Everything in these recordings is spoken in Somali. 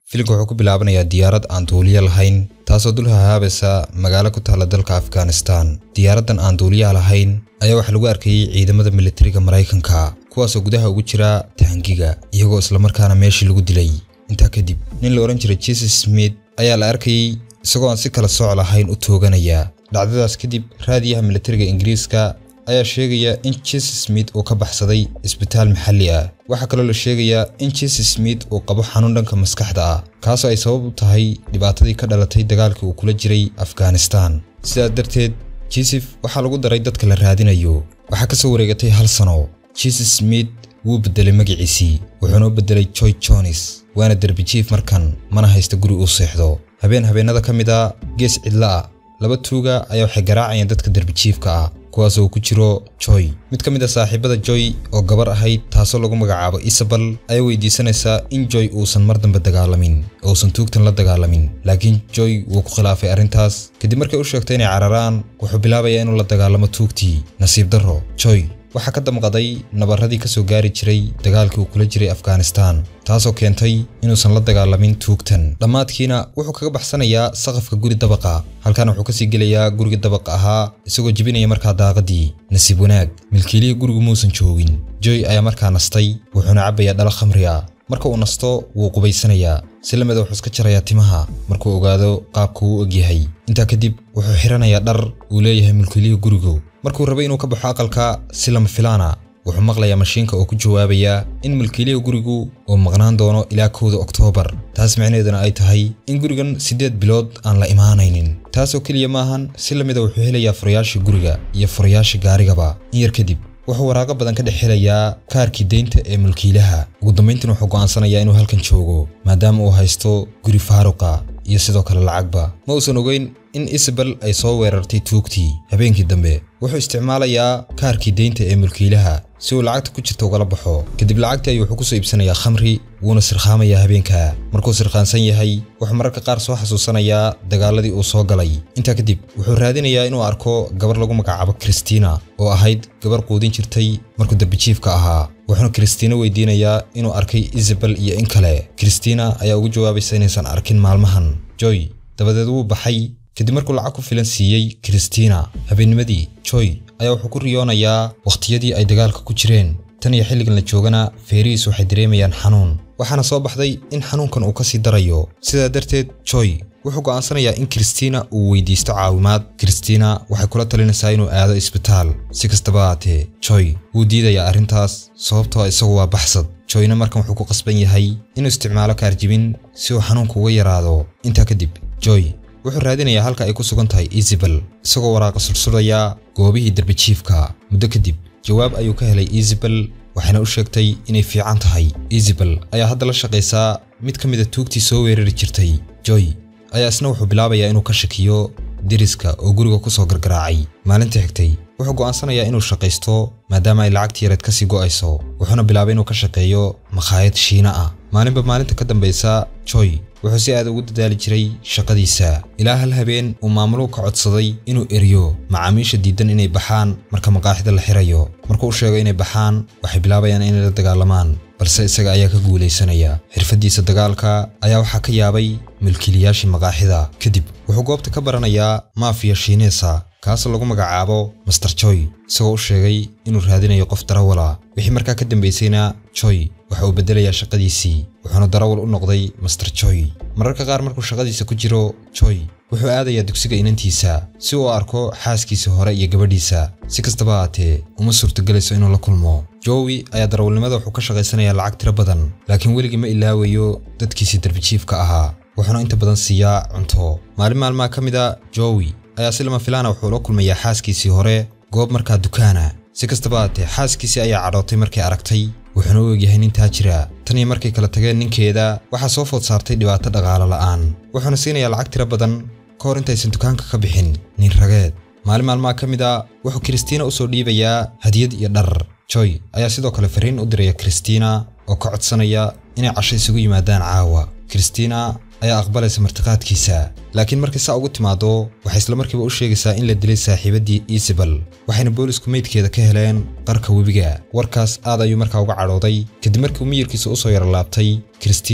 filimka wuxuu ku bilaabanayaa diyaarad aan duuliya lahayn taasoo dul hahaabaysa magaalo ku taalla dalka afghanistan diyaaraddan aan duuliyaha lahayn ayaa waxaa lagu arkayey ciidamada militariga maraykanka kuwaasoo gudaha ugu jira taangiga iyagoo islamarkaana meeshii lagu dilay intaa kadib nin la odhan jiray jesus smith ayaa la arkayey isagoo aan si kala sooc lahayn u tooganaya dhacdadaas kadib raadiyaha militariga ingiriiska ayaa sheegaya in jesus smith uu ka baxsaday isbitaal maxalli ah waxaa kaloo la sheegayaa in jesus smith uu qabo xanuun dhanka maskaxda ah kaasoo ay sabab u tahay dhibaatadii ka dhalatay dagaalkii uu kula jiray afghanistan sidaas darteed jisef waxaa lagu daray dadka la raadinayo waxaa ka soo wareegatay hal sano jesus smith wuu beddelay magaciisii wuxuuna u beddelay joy jones waana derbi jiif markan mana haysta guri uu seexdo habeen habeennada ka mid a gees cidla ah laba tuuga ayaa waxay garaacayeen dadka derbijiifka ah kuwaasoo ku jiro joy mid ka mid a saaxiibada joy oo gabar ahayd taasoo lagu magacaabo isabel ayaa weydiisanaysaa in joy uusan mar dambe dagaalamin oo uusan tuugtan la dagaalamin laakiin joy wuu ku khilaafay arrintaas kadib markay u sheegtay inay cararaan wuxuu bilaabayaa inuu la dagaalamo tuugtii nasiib darro joy waxaa ka damqaday nabarradii ka soo gaari jiray dagaalkii uu kula jiray afghanistan taasoo keentay inuusan la dagaalamin tuugtan dhammaadkiina wuxuu kaga baxsanayaa saqafka guri dabaqa halkaana wuxuu kasii gelayaa guriga dabaqa ahaa isagoo jebinaya markaa daaqadii nasiib wanaag milkiilihii gurigu muusan joogin joy ayaa markaa nastay wuxuuna cabbayaa dhalo khamri ah marka uu nasto wuu qubaysanayaa si lamida wuxuu iska jarayaa timaha markuu ogaado qaabka uu ogyahay intaa kadib wuxuu xiranayaa dhar uu leeyahay milkiilihii gurigu markuu rabay inuu ka baxo aqalka si lama filaana wuxuu maqlayaa mashiinka oo ku jawaabaya in milkiiliha gurigu uu maqnaan doono ilaa kowda oktoobar taas micnaheeduna ay tahay in gurigan siddeed bilood aan la imaanaynin taasoo keliya maahan si lamida wuxuu helayaa furayaashii guriga iyo furayaashii gaarigaba in yar kadib wuxuu waraaqo badan ka dhex helayaa kaarkii deynta ee mulkiilaha ugu dambayntiin wuxuu go'aansanayaa inuu halkan joogo maadaama uu haysto guri faaruqa iyo sidoo kale lacagba ma uusan ogeyn in isabel ay soo weerartay tuugtii habeenkii dambe wuxuu isticmaalayaa kaarkii deynta ee mulkiilaha si uu lacagta ku jirta ugala baxo kadib lacagtii ayuu wuxuu ku soo iibsanayaa khamri wuuna sirkhaamayaa habeenka markuu sirkhaansan yahay wuxuu mararka qaar soo xasuusanayaa dagaaladii uu soo galay intaa kadib wuxuu raadinayaa inuu arko gabar lagu magacaabo kristina oo ahayd gabar quudin jirtay markuu darbijiifka ahaa wuxuuna kristina weydiinayaa inuu arkay isabel iyo in kale kristina ayaa ugu jawaabaysa inaysan arkin maalmahan joy dabadeed wuu baxay kadib markuu lacag ku filan siiyey kristina habeennimadii joy ayaa wuxuu ku riyoonayaa wakhtiyadii ay dagaalka ku jireen tan iyo xilligan la joogana feerihiis waxay dareemayaan xanuun waxaana soo baxday in xanuunkan uu ka sii darayo sidaa darteed joy wuxuu go'aansanayaa in kristina uu weydiisto caawimaad kristina waxay kula talinaysaa inuu aado isbitaal si kastaba haatee joy wuu diidayaa arrintaas sababtoo isagu waa baxsad joyna markan wuxuu ku qasban yahay inuu isticmaalo kaarjibin si uu xanuunka uga yaraado intaa kadib joy wuxuu raadinayaa halka ay ku sugan tahay isabel isagoo waraaqa sursurayaa goobihii derbijiifka muddo kadib jawaab ayuu ka helay isabel waxayna u sheegtay inay fiican tahay isabel ayaa hadda la shaqaysaa mid ka mid a tuugtii soo weerari jirtay joy ayaa isna wuxuu bilaabayaa inuu ka shakiyo deriska oo guriga ku soo gargaraacay maalinta xigtay wuxuu go'aansanayaa inuu shaqaysto maadaama ay lacagtii yareed ka sii go'ayso wuxuuna bilaabay inuu ka shaqeeyo makhaayad shiina ah maalinba maalinta ka dambaysa joy wuxuu si aad ugu dadaali jiray shaqadiisa ilaa hal habeen uu maamuluhu ka codsaday inuu eriyo macaamiisha diidan inay baxaan marka maqaaxida la xirayo markuu u sheego inay baxaan waxay bilaabayaan inay la dagaalamaan balse isaga ayaa ka guulaysanaya xirfaddiisa dagaalka ayaa waxaa ka yaabay milkiilayaashii maqaaxida kadib wuxuu goobta ka baranayaa maafiya shiineesa kaasoo lagu magacaabo master joy isagoo u sheegay inuu raadinayo qof darawala wixii markaa ka dambaysayna joy waxa uu beddelayaa shaqadiisii wuxuuna darawal u noqday master joy mararka qaar markuu shaqadiisa ku jiro joy wuxuu aadayaa dugsiga inantiisa si uu arko xaaskiisa hore iyo gabadhiisa si kastaba haatee uma suurtogelayso inuu la kulmo jowi ayaa darawalnimada wuxuu ka shaqaysanayaa lacag tiro badan laakiin weligii ma ilaawayo dadkiisii darbijiifka ahaa wuxuuna inta badan siiyaa cunto maalin maalmaha ka mid a jowi ayaa si lama filaana wuxuu la kulmayaa xaaskiisii hore goob markaa dukaana si kastaba haatee xaaskiisii ayaa cadhootay markay aragtay wuxuuna u egyahay nin taajira tan iyo markay kala tageen ninkeeda waxaa soo food saartay dhibaato dhaqaalo la'aan wuxuuna siinayaa lacag tiro badan ka hor intaysan dukaanka ka bixin nin rageed maalin maalmaha ka mid a wuxuu kristina u soo dhiibayaa hadiyad iyo dhar joy ayaa sidoo kale fariin u diraya kristina oo ka codsanaya inay casho isugu yimaadaan caawa kristina ayaa aqbalaysa martiqaadkiisa laakiin markay saa ugu timaado waxay isla markiiba u sheegaysaa in la dilay saaxiibaddii isabel waxayna boolisku meydkeeda ka heleen qarka webiga warkaas aad ayuu markaa uga cadhooday kadib markii uu miyirkiisa u soo yara laabtay kristina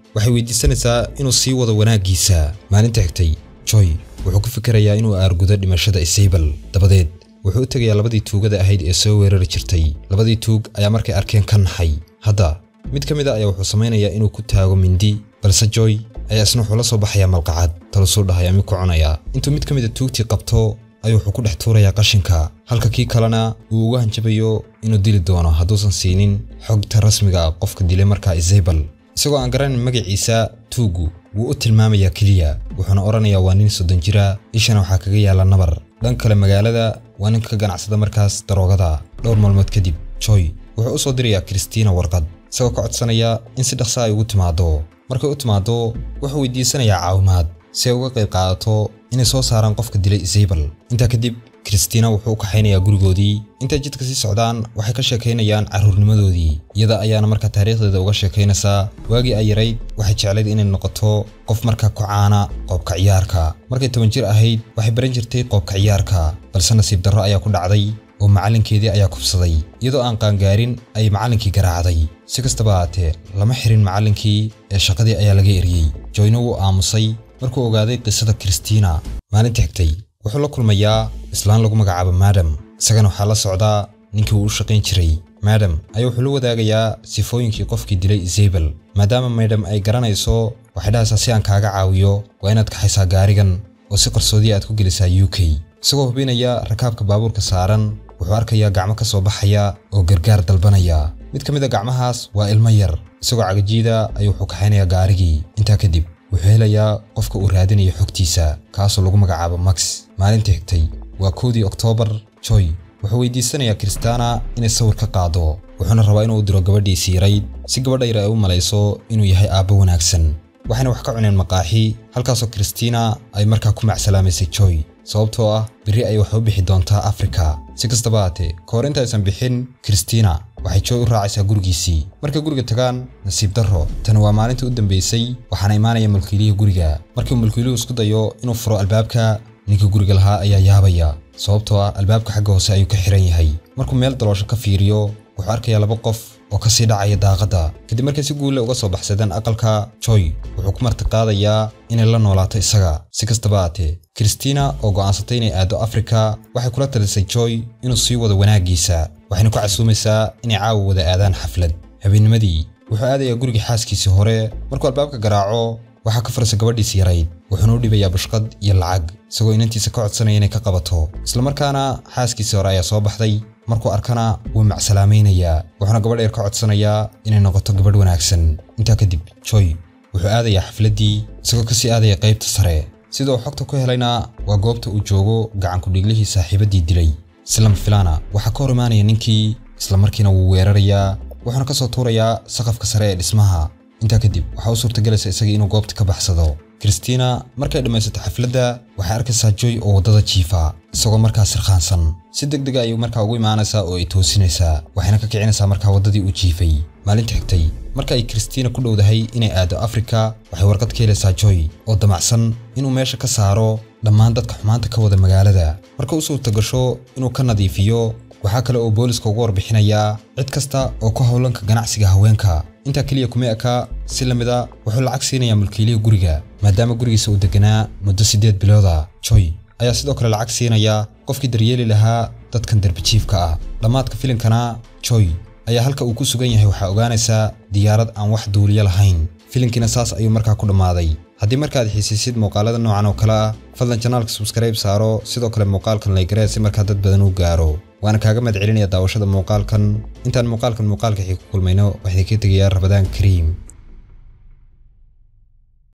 waxay weydiisanaysaa inuu sii wado wanaaggiisa maalinta xigtay joy wuxuu ku fikirayaa inuu aargudo dhimashada isabel dabadeed wuxuu u tegayaa labadii tuugada ahayd ee soo weerari jirtay labadii tuug ayaa markay arkeen ka naxay hadda mid ka mid a ayaa wuxuu samaynayaa inuu ku taago mindi balse joy ayaa isna wuxuu la soo baxayaa malqacad talusuu dhahaya mid ku cunayaa intuu mid ka mid a tuugtii qabto ayuu wuxuu ku dhex tuurayaa qashinka halka kii kalena uu uga hanjabayo inuu dili doono hadduusan siinin xogta rasmiga ah qofka dilay markaa isabel isagoo aan garanin magaciisa tuuggu wuu u tilmaamayaa keliya wuxuuna odhanayaa waa nin soddon jira ishana waxaa kaga yaalla nabar dhan kale magaalada waa ninka ka ganacsada markaas daroogada dhowr maalmood kadib joy wuxuu u soo dirayaa kristina warqad isagoo ka codsanaya in si dhaqsa ay ugu timaaddo markay u timaaddo wuxuu weydiisanayaa caawimaad si ay uga qayb qaadato inay soo saaraan qofka dilay isabel intaa kadib kristina wuxuu u kaxaynayaa gurigoodii intay jidka sii socdaan waxay ka sheekaynayaan carruurnimadoodii iyada ayaana markaa taariikhdeeda uga sheekaynaysaa waagii ay yarayd waxay jeclayd inay noqoto qof markaa ku caana qoobka ciyaarka markay toban jir ahayd waxay baran jirtay qoobka ciyaarka balse nasiib darro ayaa ku dhacday oo macallinkeedii ayaa kubsaday iyadoo aan qaangaarin ayay macallinkii garaacday si kastaba ahaatee lama xirin macallinkii ee shaqadii ayaa laga eriyey joyna wuu aamusay markuu ogaaday qisada kristina maalinta xigtay wuxuu la kulmayaa islaan lagu magacaabo madam isagana waxaa la socdaa ninkii uu u shaqayn jiray madam ayaa wuxuu la wadaagayaa sifooyinkii qofkii dilay isabel maadaama madam ay garanayso waxay dhahaysaa si aan kaaga caawiyo waa inaad kaxaysaa gaarigan oo si qarsoodiya aad ku gelisaa u k isagoo hubinaya rakaabka baabuurka saaran wuxuu arkayaa gacmo ka soo baxaya oo gargaar dalbanaya mid ka mid a gacmahaas waa ilmo yar isagoo cagajiida ayuu wuxuu kaxaynayaa gaarigii intaa kadib wuxuu helayaa qofka uu raadinayo xogtiisa kaasoo lagu magacaabo max maalinta xigtay waa koodii oktoobar joy wuxuu weydiisanayaa kristana inay sawir ka qaado wuxuuna rabaa inuu u diro gabadhiisii yarayd si gabadha yar ay u malayso inuu yahay aabbo wanaagsan waxayna wax ka cuneen maqaaxi halkaasoo kristina ay markaa ku macsalaamaysay joy sababtoo ah berri ay wax u bixi doontaa afrika si kastaba haatee ka hor intaysan bixin kristina waxay joy u raacaysaa gurigiisii markay guriga tagaan nasiib darro tani waa maalintii u dambaysay waxaana imaanaya mulkiilihii guriga markii mulkiiluhu isku dayo inuu furo albaabka ninkii guriga lahaa ayaa yaabaya sababtoo ah albaabka xagga hoose ayuu ka xiran yahay markuu meel daloosho ka fiiriyo wuxuu arkayaa laba qof oo ka sii dhacaya daaqadda kadib markay si guulle uga soo baxsadeen aqalka joy wuxuu ku martiqaadayaa inay la noolaato isaga si kastaba haatee kristina oo go'aansatay inay aaddo afrika waxay kula talisay joy inuu sii wado wanaaggiisa waxayna ku casuumaysaa inay caawa wada aadaan xaflad habeennimadii wuxuu aadayaa gurigii xaaskiisii hore markuu albaabka garaaco waxaa ka furaysa gabadhiisi yarayd wuxuuna u dhibayaa bushqad iyo lacag isagoo inantiisa ka codsanaya inay ka qabato islamarkaana xaaskiisii hore ayaa soo baxday markuu arkana wuu macsalaamaynayaa wuxuuna gabadh yar ka codsanayaa inay noqoto gabadh wanaagsan intaa kadib joy wuxuu aadayaa xafladdii isagoo kasii aadaya qaybta sare sida uu xogta ku helayna waa goobta uu joogo gacankudhiiglihii saaxiibaddii dilay islam filana waxaa ka hor imaanaya ninkii islamarkiina wuu weerarayaa wuxuuna ka soo tuurayaa saqafka sare ee dhismaha intaa kadib waxaa u suurtagelaysa isagii inuu goobta ka baxsado kristina markay dhammaysato xafladda waxay arkaysaa joy oo waddada jiifa isagoo markaa sirkhaansan si deg dega ayuu markaa ugu imaanaysaa oo ay toosinaysaa waxayna ka kicinaysaa markaa waddadii uu jiifay maalinta xigtay marka ay kristina ku dhowdahay inay aado afrika waxay warqad ka helaysaa joy oo damacsan inuu meesha ka saaro dhammaan dadka xumaanta ka wada magaalada marka u suurta gasho inuu ka nadiifiyo waxaa kale oo booliska ugu warbixinayaa cid kasta oo ku howlanka ganacsiga haweenka intaa keliya kuma eka si la mid a wuxuu lacag siinayaa mulkiilihii guriga maadaama gurigiisa uu deganaa muddo siddeed bilooda joy ayaa sidoo kale lacag siinaya qofkii daryeeli lahaa dadkan derbijiifka ah dhammaadka filimkana joy ayaa halka uu ku sugan yahay waxaa ogaanaysaa diyaarad aan wax duuliyo lahayn filimkiina saas ayuu markaa ku dhammaaday haddii markaad xiisiisid muuqaalada noocan oo kale ah fadlan janaalka subskribe saaro sidoo kale muuqaalkan laygaree si markaa dad badan u gaaro waana kaaga mahad celinaya daawashada muuqaalkan intaan muuqaalkan muuqaalka xii ku kulmayno waxaan ka tegayaa rabadaan kariim